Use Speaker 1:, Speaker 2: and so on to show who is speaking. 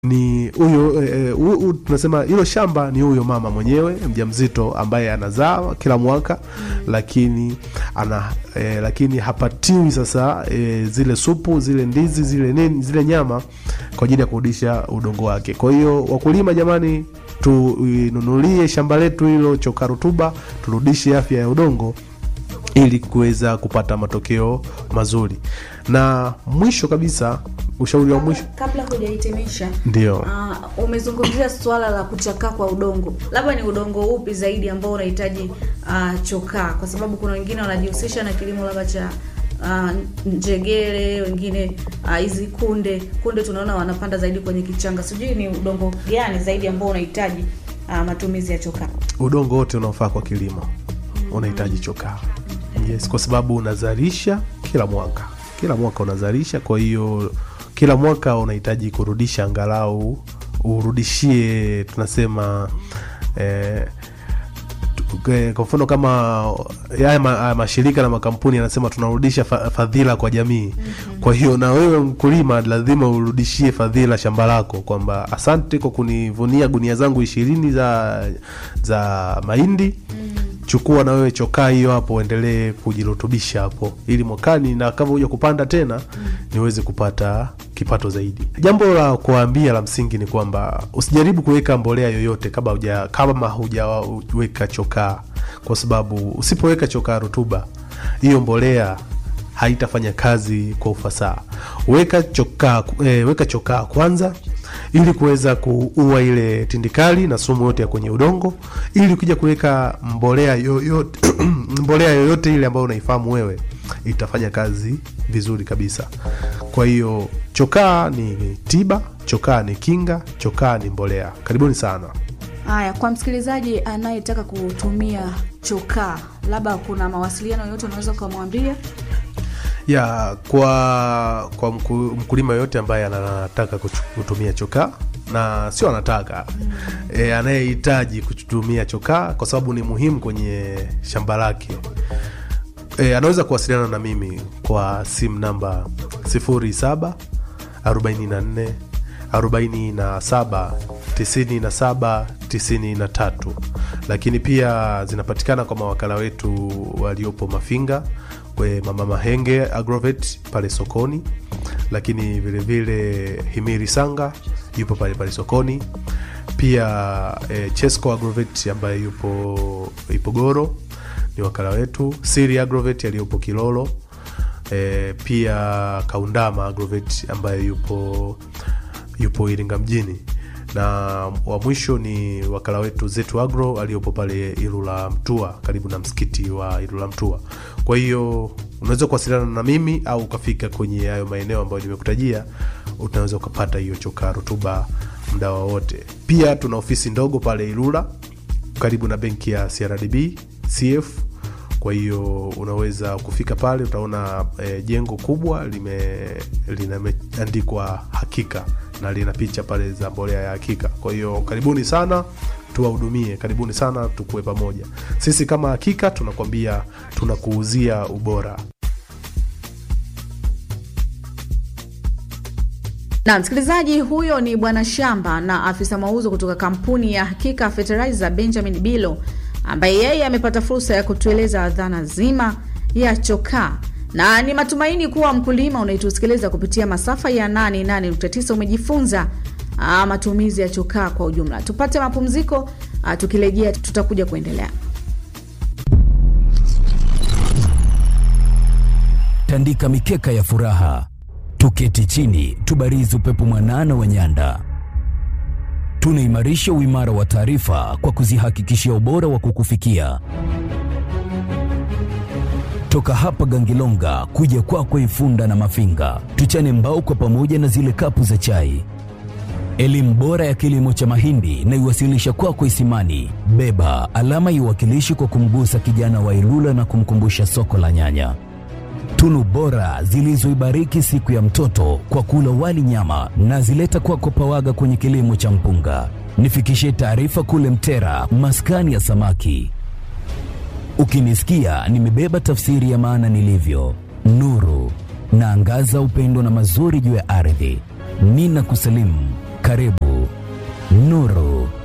Speaker 1: ni huyo eh, hu- hu- tunasema hilo shamba ni huyo mama mwenyewe mjamzito ambaye anazaa kila mwaka lakini ana eh, lakini hapatiwi sasa eh, zile supu zile ndizi zile nini zile nyama kwa ajili ya kurudisha udongo wake kwa hiyo wakulima jamani tuinunulie shamba letu hilo choka rutuba turudishe afya ya udongo ili kuweza kupata matokeo mazuri na mwisho kabisa ushauri wa mwisho
Speaker 2: kabla hujahitimisha
Speaker 1: ndio
Speaker 2: uh, umezungumzia swala la kuchakaa kwa udongo labda ni udongo upi zaidi ambao unahitaji uh, chokaa kwa sababu kuna wengine wanajihusisha na kilimo labda cha uh, njegere wengine ah, hizi uh, kunde kunde tunaona wanapanda zaidi kwenye kichanga sijui ni udongo gani zaidi ambao unahitaji uh, matumizi ya chokaa
Speaker 1: udongo wote unaofaa kwa kilimo unahitaji chokaa yes kwa sababu unazalisha kila mwaka kila mwaka unazalisha kwa hiyo kila mwaka unahitaji kurudisha angalau urudishie tunasema eh, tu- eh, kwa mfano kama haya ma, haya mashirika na makampuni yanasema tunarudisha fa, fadhila kwa jamii mm-hmm. kwa hiyo na wewe mkulima lazima urudishie fadhila shamba lako kwamba asante kwa kunivunia gunia zangu ishirini za za mahindi mm. chukua na wewe chokaa hiyo hapo uendelee kujirutubisha hapo ili mwakani na kama huja kupanda tena mm. niweze kupata kipato zaidi jambo la kuwaambia la msingi ni kwamba usijaribu kuweka mbolea yoyote kama huja kama hujaweka chokaa kwa sababu usipoweka chokaa rutuba hiyo mbolea haitafanya kazi kwa ufasaha weka chokaa e, weka chokaa kwanza ili kuweza kuua ile tindikali na sumu yote ya kwenye udongo ili ukija kuweka mbolea yoyote mbolea yoyote ile ambayo unaifahamu wewe itafanya kazi vizuri kabisa kwa hiyo chokaa ni tiba chokaa ni kinga chokaa ni mbolea karibuni sana
Speaker 2: haya kwa msikilizaji anayetaka kutumia chokaa labda kuna mawasiliano yoyote unaweza ukamwambia
Speaker 1: ya kwa kwa mku, mkulima yoyote ambaye anataka kuchu- kutumia chokaa na sio anataka mm. e, anayehitaji kutumia chokaa kwa sababu ni muhimu kwenye shamba lake e, anaweza kuwasiliana na mimi kwa simu namba 07 44 47 97 93 lakini pia zinapatikana kwa mawakala wetu waliopo mafinga kwe mama mahenge agrovet pale sokoni lakini vilevile vile himiri sanga yupo pale pale sokoni pia eh, chesco agrovet ambaye yupo ipogoro ni wakala wetu siri agrovet aliyopo kilolo e, pia kaundama agrovet ambaye yupo yupo iringa mjini na wa mwisho ni wakala wetu zetu agro aliyopo pale ilula mtua karibu na msikiti wa ilula mtua kwa hiyo unaweza kuwasiliana na mimi au ukafika kwenye hayo maeneo ambayo nimekutajia unaweza ukapata hiyo chokaa rutuba mda wowote pia tuna ofisi ndogo pale ilula karibu na benki ya crdb cf kwa hiyo unaweza kufika pale utaona e, jengo kubwa lime limeandikwa hakika na lina picha pale za mbolea ya hakika kwa hiyo karibuni sana tuwahudumie karibuni sana tukuwe pamoja sisi kama hakika tunakwambia tunakuuzia ubora
Speaker 2: na msikilizaji huyo ni bwana shamba na afisa mauzo kutoka kampuni ya hakika fertilizer benjamin bilo ambaye yeye amepata fursa ya kutueleza dhana zima ya chokaa na ni matumaini kuwa mkulima unaitusikiliza kupitia masafa ya 88.9 umejifunza ah, matumizi ya chokaa kwa ujumla tupate mapumziko ah, tukirejea tutakuja kuendelea
Speaker 3: tandika mikeka ya furaha, tuketi chini, tubarizi upepo mwanana wa nyanda. Tunaimarisha uimara wa taarifa kwa kuzihakikishia ubora wa kukufikia. Toka hapa Gangilonga kuja kwako Ifunda na Mafinga, tuchane mbao kwa pamoja na zile kapu za chai. Elimu bora ya kilimo cha mahindi na iwasilisha kwako Isimani. Beba alama iwakilishi kwa kumgusa kijana wa Ilula na kumkumbusha soko la nyanya tunu bora zilizoibariki siku ya mtoto kwa kula wali nyama na zileta kwako pawaga kwenye kilimo cha mpunga nifikishie taarifa kule mtera maskani ya samaki ukinisikia nimebeba tafsiri ya maana nilivyo nuru naangaza upendo na mazuri juu ya ardhi nina kusalimu Karibu Nuru